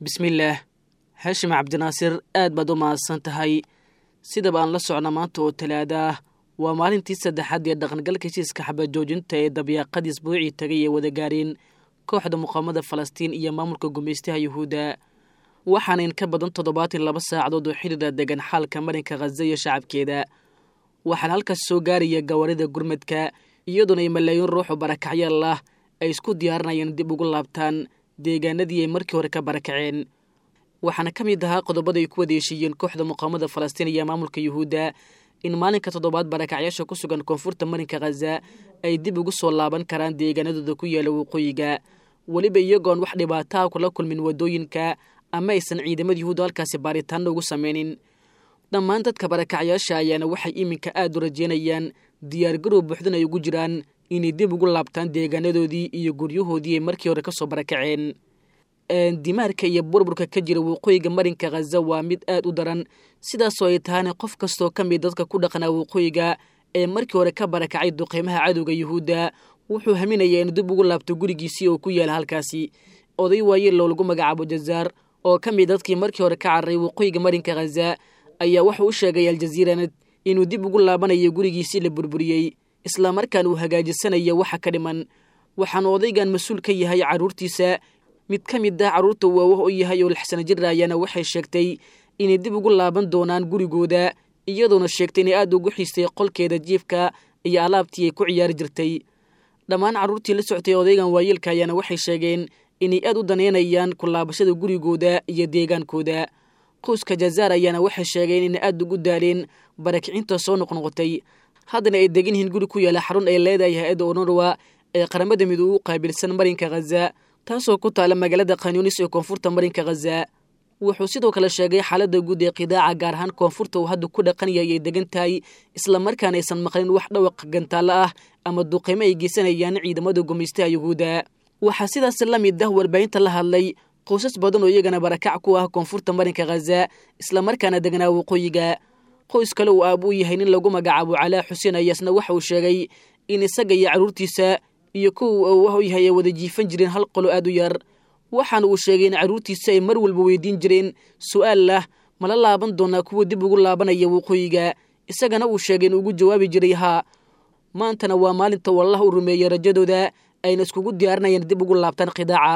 bismillaah haashim cabdinaasir aad baad u mahadsan tahay sidaba aan la socna maanta oo talaada ah waa maalintii saddexaad ee dhaqangalka heshiiska xabajoojinta ee dabyaaqadii isbuucii tagay ee wada gaareen kooxda muqaamada falastiin iyo maamulka gumaystaha yuhuudda waxaana in ka badan toddobaatan laba saacadood oo xidhiira degan xaalka marinka khaza iyo shacabkeeda waxaana halkaas soo gaaraya gawaarida gurmadka iyadoona ay malaayiin ruuxu barakacyaal ah ay isku diyaarinayaan dib ugu laabtaan deegaanadii ay markii hore ka barakaceen waxaana ka mid ahaa qodobada ay ku wadeeshiiyeen kooxda muqaamada falastiin iyo maamulka yuhuudda in maalinka toddobaad barakacyaasha ku sugan koonfurta marinka khaza ay dib ugu soo laaban karaan deegaanadooda ku yaala waqooyiga weliba iyagoon wax dhibaataa kula kulmin waddooyinka ama aysan ciidamada yuhuudda halkaasi baaritaanna ugu sameynin dhammaan dadka barakacyaasha ayaana waxay iminka aada u rajeynayaan diyaargarow buuxdan ay ugu jiraan inay dib ugu laabtaan deegaanadoodii iyo guryahoodii ay markii hore kasoo barakaceen dimaarka iyo burburka ka jira waqooyiga marinka khaza waa mid aad u daran sidaasoo ay tahayna qof kastoo ka mid dadka ku dhaqnaa waqooyiga ee markii hore ka barakacay duqeymaha cadowga yuhuudda wuxuu haminayaa inuu dib ugu laabto gurigiisii oo ku yaala halkaasi oday waayeelow lagu magacaabo jazaar oo ka mid dadkii markii hore ka cararay waqooyiga marinka khaza ayaa wuxuu u sheegay aljaziiranad inuu dib ugu laabanayo gurigiisii la burburiyey islamarkaan uu hagaajisanayo waxa ka dhiman waxaanu odaygan mas-uul ka yahay carruurtiisa mid ka mid ah carruurta uu awoh u yahay oo lixsana jir ayaana waxay sheegtay inay dib ugu laaban doonaan gurigooda iyadoona sheegtay inay aada ugu xiistay qolkeeda jiifka iyo alaabtii ay ku ciyaari jirtay dhammaan carruurtii la soctay odaygan waayeelka ayaana waxay sheegeen inay aad u daneynayaan ku laabashada gurigooda iyo deegaankooda qoyska jazaar ayaana waxay sheegeen inay aada ugu daaleen barakicinta soo noqnoqotay haddana ay degan yihiin guri ku yaala xarun ay leedahay hay-adda onorwa ee qaramada midoobe u qaabilsan marinka khaza taasoo ku taala magaalada khanyunis ee koonfurta marinka khaza wuxuu sidoo kale sheegay xaaladda guud ee qidaaca gaar ahaan koonfurta uu hadda ku dhaqan yahay ay degan tahay islamarkaana aysan maqlin wax dhawaq gantaallo ah ama duqeymo ay geysanayaan ciidamada gumaystaha yuhuudda waxaa sidaas la mid ah warbaahinta la hadlay qoysas badan oo iyagana barakac ku ah koonfurta marinka khaza islamarkaana degnaa waqooyiga qoys kale uu aab u yahay nin lagu magacaabo calaa xuseen ayaasna waxa uu sheegay in isaga iyo carruurtiisa iyo kuwa uu ah u yahay ay wada jiifan jireen hal qolo aad u yar waxaana uu sheegay in carruurtiisa ay mar walba weydiin jireen su-aal lah mala laaban doonaa kuwa dib ugu laabanaya waqooyiga isagana uu sheegay in ugu jawaabi jiray haa maantana waa maalinta wallah u rumeeyey rajadooda ayna iskugu diyaarinayaan dib ugu laabtaan khidaaca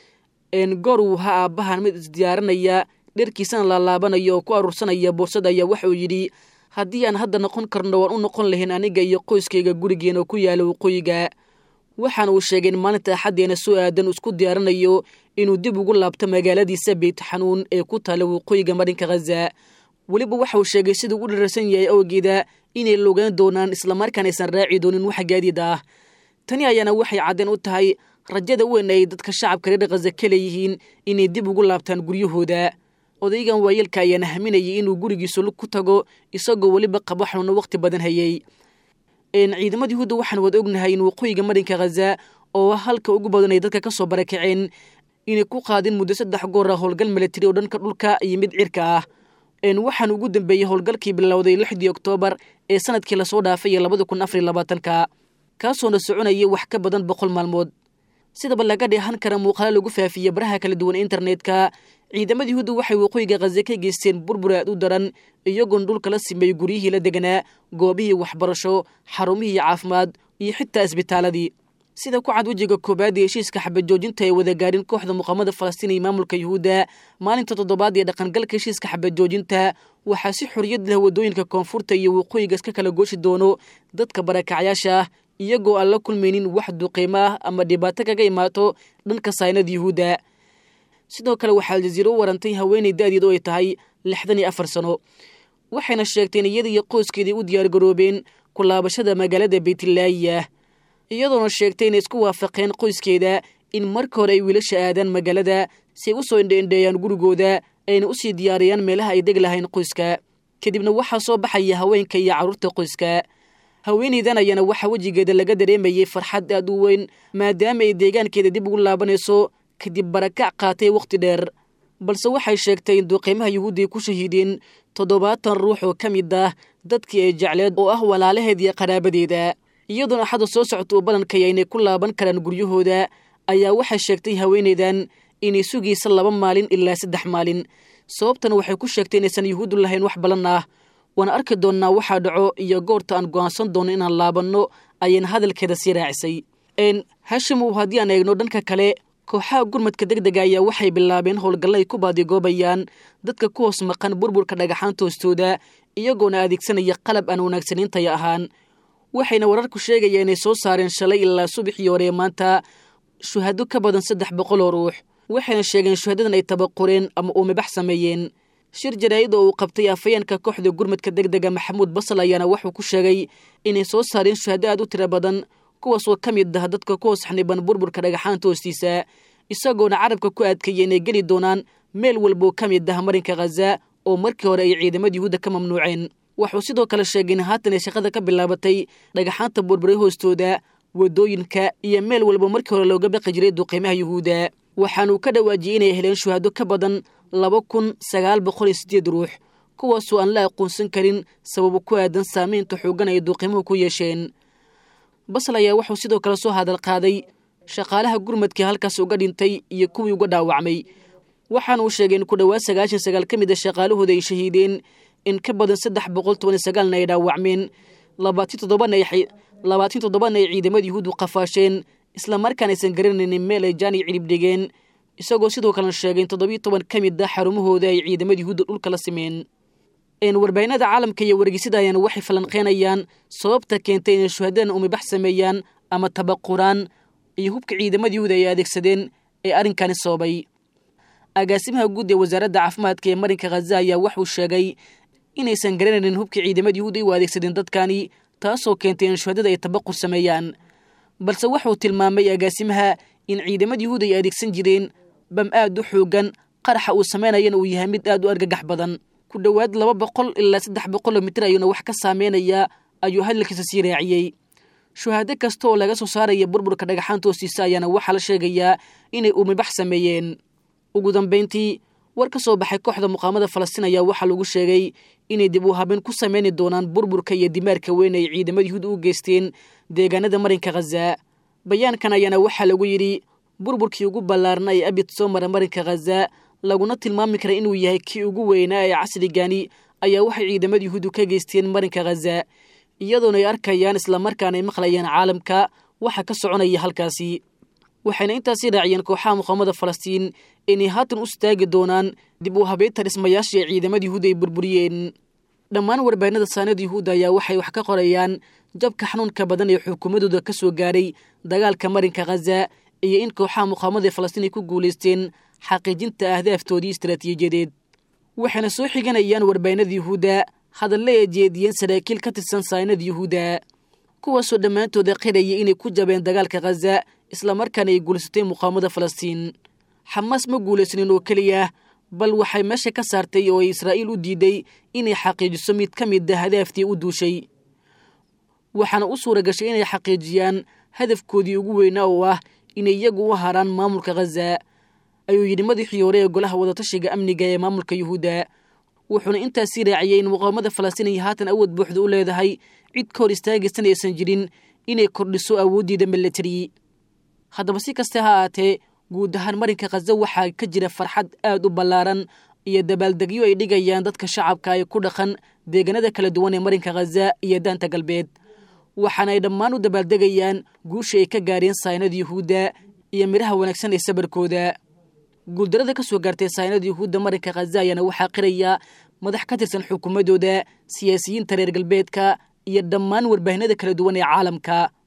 goor uu ha aabbahan mid isdiyaarinaya dherkiisana laalaabanayo oo ku aruursanaya boorsada ayaa waxauu yidhi haddii aan hadda noqon karno waan u noqon lahayn aniga iyo qoyskayga gurigeen oo ku yaala waqooyiga waxaana uu sheegay in maalinta axaddeena soo aadan isku diyaarinayo inuu dib ugu laabto magaaladiisa beyt xanuun ee ku taala waqooyiga marinka khaza weliba waxa uu sheegay siduu u dhararsan yahay awgeeda inay logaan doonaan islamarkaan aysan raaci doonin wax gaadiid ah tani ayaana waxay caddeen u tahay rajada weyn ay dadka shacabka reer khaza ka leeyihiin inay dib ugu laabtaan guryahooda odaygan waayeelka ayaana haminayay inuu gurigiisu lug ku tago isagoo weliba qabo xanuuna waqti badan hayay ciidamada yuhuudda waxaan wada ognahay in waqooyiga marinka khaza oo halka ugu badan ay dadka ka soo barakaceen inay ku qaadeen muddo saddex goor ah howlgal milatari oo dhanka dhulka iyo mid cirka ah waxaan ugu dambeeyey howlgalkii bilowday lixdii oktoobar ee sanadkii lasoo dhaafay labada kun afariy labaatanka kaasoona soconayay wax ka badan boqol maalmood sidaba laga dheehan kara muuqaalo lagu faafiyey baraha kala duwan internetka ciidamada yuhuudda waxay waqooyiga khaza ka geysteen burbur aad u daran iyagoon dhulka la simeeyey guryihii la deganaa goobihii waxbarasho xarumihii caafimaad iyo xitaa isbitaaladii sida ku cad wejiga koobaad ee heshiiska xabajoojinta ay wada gaadhin kooxda muqaamada falastiin iyo maamulka yuhuudda maalinta toddobaad ee dhaqangalka heshiiska xabajoojinta waxaa si xoriyad leh waddooyinka koonfurta iyo waqooyiga iska kala gooshi doono dadka barakacyaasha ah iyagoo aan la kulmaynin wax duqeymo ah ama dhibaato kaga imaato dhanka saynada yuhuudda sidoo kale waxaa aljaziiro u warantay haweenay da-deed oo ay tahay lixdan iyo afar sano waxayna sheegteen iyada iyo qoyskeedii u diyaargaroobeen ku laabashada magaalada beytlaayiya iyadoona sheegtay inay isku waafaqeen qoyskeeda in marka hore ay wiilasha aadaan magaalada si ay u soo indheendheeyaan gurigooda ayna usii diyaariyaan meelaha ay deg lahayn qoyska kadibna waxaa soo baxaya haweenka iyo carruurta qoyska haweenaydan ayaana waxaa wejigeeda laga dareemayay farxad aad u weyn maadaama ay deegaankeeda dib ugu laabanayso kadib barakac qaatay wakhti dheer balse waxay sheegtay in duqeymaha yuhuudda ay ku shahiideen toddobaatan ruux oo ka mid ah dadkii ay jecleed oo ah walaalaheed iyo qaraabadeeda iyadoona axadda soo socota uu ballankaya inay ku laaban karaan guryahooda ayaa waxay sheegtay haweenaydan inay sugaysa laba maalin ilaa saddex maalin sababtana waxay ku sheegtay inaysan yuhuuddu lahayn wax ballan ah waana arki doonnaa waxaa dhaco iyo goorta aan go'aansan doonno inaan laabanno ayayna hadalkeeda sii raacisay hashimow haddii aan eegno dhanka kale kooxaha gurmadka deg dega ayaa waxay bilaabeen howlgalla ay ku baadigoobayaan dadka ku hoos maqan burburka dhagaxaanta hoostooda iyagoona adeegsanaya qalab aan wanaagsanaintaya ahaan waxayna wararku sheegayaan inay soo saareen shalay ilaa subaxii hore maanta shuhado ka badan saddex boqol oo ruux waxayna sheegeen shuhadadan ay tabaqureen ama uumibax sameeyeen shir jaraa'id oo uu qabtay afayeenka kooxda gurmadka deg dega maxamuud basal ayaana wuxuu ku sheegay inay soo saareen shuhado aad u tiro badan kuwaasoo ka mid ah dadka ku hoos xaniban burburka dhagaxaanta hoostiisa isagoona carabka ku adkeeya inay geli doonaan meel walboo ka mid ah marinka khaza oo markii hore ay ciidamada yuhuudda ka mamnuuceen wuxuu sidoo kale sheegay in haatan ay shaqada ka bilaabatay dhagaxaanta burburay hoostooda waddooyinka iyo meel walba markii hore looga baqi jiray duqeymaha yuhuudda waxaanuu ka dhawaajiyey inay heleen shuhado ka badan laba kun sagaal boqol iyo siddeed ruux kuwaasoo aan la aqoonsan karin sababo ku aadan saamaynta xooggan ay duqeymuhu ku yeesheen basal ayaa wuxuu sidoo kale soo hadal qaaday shaqaalaha gurmadkii halkaas uga dhintay iyo kuwii uga dhaawacmay waxaana uu sheegay in ku dhowaad sagaashan sagaal ka mid a shaqaalahooda ay shahiideen in ka badan saddex boqol toban iyo sagaalna ay dhaawacmeen labaatan toddobana ay labaatan toddobana ay ciidamada yuhuuddu qafaasheen islamarkaan aysan garanaynin meel ay jaani cirib dhigeen isagoo sidoo kalena sheegay in toddobiyo toban ka mid ah xarumahooda ay ciidamada yuhuudda dhulka la simeen warbaahinada caalamka iyo wargeysada ayaana waxay falanqeynayaan sababta keentay inay shuhadadan umibax sameeyaan ama tabaquraan iyo hubka ciidamada yuhuud ay adeegsadeen ee arrinkani sababay agaasimaha guud ee wasaaradda caafimaadka ee marinka khaza ayaa wuxuu sheegay inaysan garanaynin hubka ciidamada yuhuud ay u adeegsadeen dadkani taasoo keentay in shuhadada ay tabaqur sameeyaan balse wuxuu tilmaamay agaasimaha in ciidamada yuhuud ay adeegsan jireen bam aad u xoogan qaraxa uu samaynayana uu yahay mid aad u argagax badan ku dhowaad laba boqol ilaa saddex boqoloo mitir ayuuna wax ka saameynayaa ayuu hadalkiisa sii raaciyey shuhaado kasta oo laga soo saaraya burburka dhagaxaanta hoostiisa ayaana waxaa la sheegayaa inay uumibax sameeyeen ugu dambayntii war ka soo baxay kooxda muqaamada falastiin ayaa waxaa lagu sheegay inay dib u habeen ku sameyni doonaan burburka iyo dimaarka weyn ay ciidamada yuhuud u geysteen deegaanada marinka khaza bayaankan ayaana waxaa lagu yidhi burburkii ugu ballaarna ee abid soo mara marinka khaza laguna tilmaami kara inuu yahay kii ugu weynaa ee casrigani ayaa waxay ciidamada yuhuuddu ka geysteen marinka khaza iyadoona ay arkayaan islamarkaana ay maqlayaan caalamka waxa ka soconaya halkaasi waxayna intaasii raaciyeen kooxaha muqaamada falastiin inay haatan u istaagi doonaan dib u habeynta dhismayaashii ay ciidamada yuhuudda ay burburiyeen dhammaan warbaahinada saanada yuhuudda ayaa waxay wax ka qorayaan jabka xanuunka badan ee xukuumadooda ka soo gaaray dagaalka marinka khaza iyo in kooxaha muqaamada falastiin ay ku guulaysteen xaqiijinta ahdaaftoodii istaraatiijiyadeed waxayna soo xiganayaan warbaahinada yuhuudda hadalle ay jeediyeen saraakiil ka tirsan saanada yuhuudda kuwaasoo dhammaantooda qiraya inay ku jabeen dagaalka khaza islamarkaana ay guulaysatay muqaamada falastiin xamaas ma guulaysanin oo keliya bal waxay meesha ka saartay oo ay israa'iil u diiday inay xaqiijiso mid ka mid a hadaaftii u duushay waxaana u suura gashay inay xaqiijiyaan hadafkoodii ugu weynaa oo ah inay iyagu u haraan maamulka khaza ayuu yidhi madaxii hore ee golaha wadatashiga amniga ee maamulka yuhuudda wuxuuna intaasii raaciyey in muqaamada falastiin ay haatan awood buuxda u leedahay cid ka hor istaagaysan aysan jirin inay kordhiso awooddiida milatari haddaba si kaste ha aatee guud ahaan marinka khaza waxaa ka jira farxad aad u ballaaran iyo dabaaldegyo ay dhigayaan dadka shacabka ay ku dhaqan deegaanada kala duwan ee marinka khaza iyo daanta galbeed waxaana ay dhammaan u dabaaldegayaan guusha ay ka gaareen saynada yuhuudda iyo midhaha wanaagsan ee sabarkooda guuldarada ka soo gaartay saynada yuhuudda marinka khaza ayaana waxaa qiraya madax ka tirsan xukuumadooda siyaasiyiinta reer galbeedka iyo dhammaan warbaahinada kala duwan ee caalamka